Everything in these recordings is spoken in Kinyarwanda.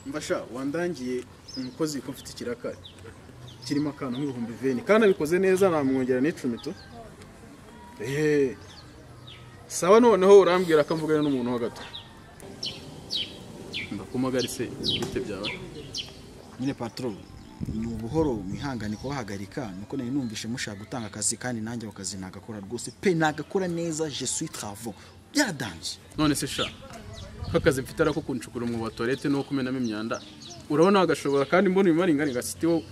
mbasha wandangiye umukozi ko mfite ikirakari kirimo akantu nk'ibihumbi veni kandi abikoze neza namwongera n'icumi tu eee sawa noneho urambwira ko mvugana n'umuntu ho gato ndakumagarise bite byawe nyine patoro ni ubuhoro mwihangane kubahagarika nuko nari numvise mushaka gutanga akazi kandi nanjye ako kazi nagakora rwose pe nagakora neza je suis travaux byadanze none se sha nk'akazi mfite arako kunshukura umwobo wa toilette no kumenamo imyanda urabona agashobora kandi mbona ibimara ingana ngasiti wowe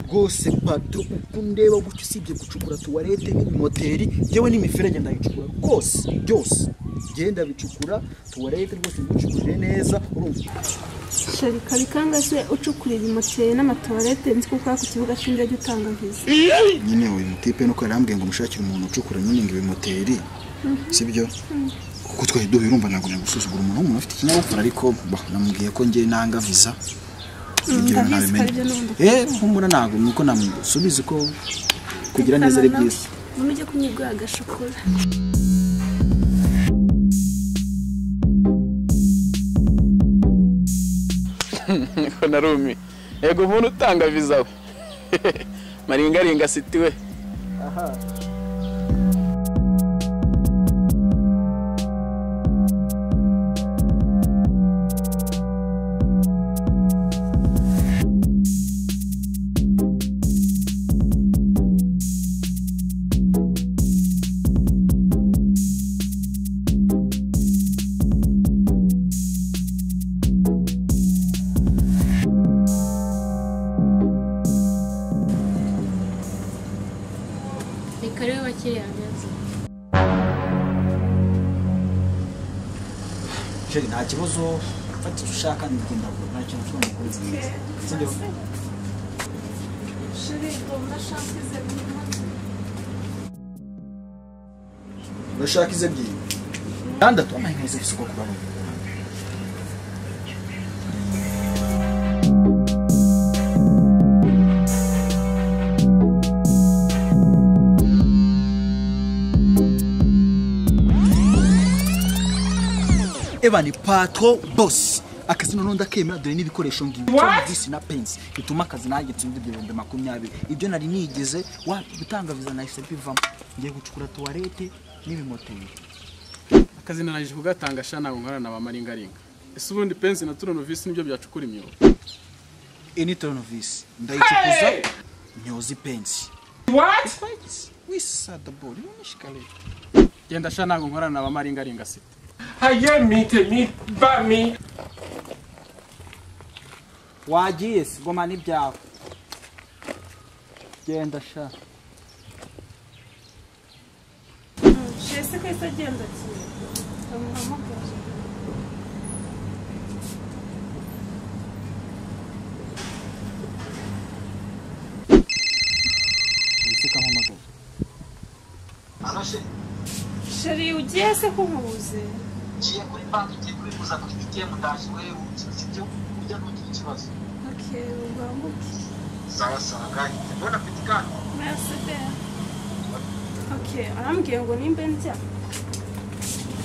rwose patoro uko ndeba gutyo usibye gucukura tuwarete n'imoteri yewe n'imiferege ndayicukura rwose byose genda bicukura tuwarete rwose ngucukurire neza urumva shari kabikanga se ucukura ibimoteri n'amatuwarete nzi kuko ku kibuga cy'indege utanga viza nyine uyu mutipe nuko yarambwiye ngo mushakire umuntu ucukura nyine ngo ibimoteri sibyo kuko twari duhuye urumva ntabwo nari gusuzugura umuntu w'umuntu ufite ikinyabupfura ariko bah, namubwiye ko njye nanga viza ibyo ndabizi ntabimenya ko aribyo n'ubundi. eh humura ntabwo nuko namusubiza ko kugira neza ari byiza umuntu ujya kumwibwa agashokora ko narumi yego umuntu utanga viza we maringaringa siti we ni karibu bakiriya neza jeri nta kibazo fata icyo ushaka ndagenda vuba nta kintu ushobora gukora inzu neza sibyo urashaka ize ebyiri gatandatu amaye neza gusa uko kurabona eba ni patro boss akazi noneho ndakemera dore n'ibikoresho ngibi disi na pensi bituma akazi nanjye nsindwa ibihumbi makumyabiri ibyo nari nigeze wa gutanga viza nahise bivamo ngiye gucukura tuwarete n'ibimoteri akazi narangije kugatanga sha ntabwo nkorana na ba maringaringa ese ubundi pensi na turonovisi nibyo byacukura imyobo ini toronovisi ndayicukuza nyoza ipensi wati wisa dabori n'ishikariye genda sha ntabwo nkorana na ba maringaringa siti Haye mite mi ba mi. wagiye si goma n'ibyawe genda sha shari se ko yahise agenda kimwe bamuhamagaje nseka mpamagaye shari ugiye se kumubuze ngiye kuri banki ngiye kubikuza kuri ATM ndaje wewe sibyo ujya n'ugira ikibazo okeyi ugambuke sawa sawa kandi mbona mfite kandi merci belle okeyi arambwiye ngo nimba ndya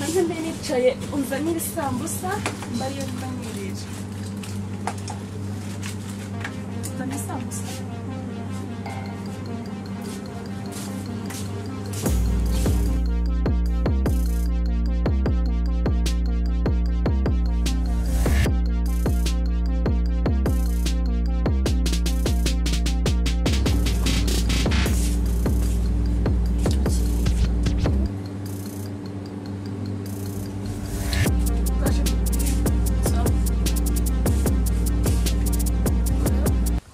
maze mbe nicaye unzanire isambusa mba ariyo mba nirira uzana isambusa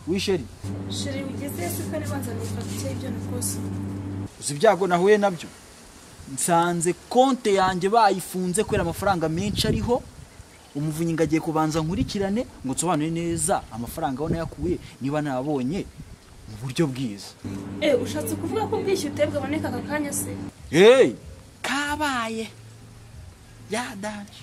wisheri sheri ugeze se ko ari banzaniye fagitire y'ibyo nakoze uzi ibyago nahuye nabyo nsanze konte yanjye bayifunze kubera amafaranga menshi ariho umuvunyi ngo agiye kubanza nkurikirane ngo nsobanure neza amafaranga aho nayakuye niba nabonye mu buryo bwiza eee ushatse kuvuga ko ubwishyu utebwe aboneka aka kanya se hey! kabaye yadanje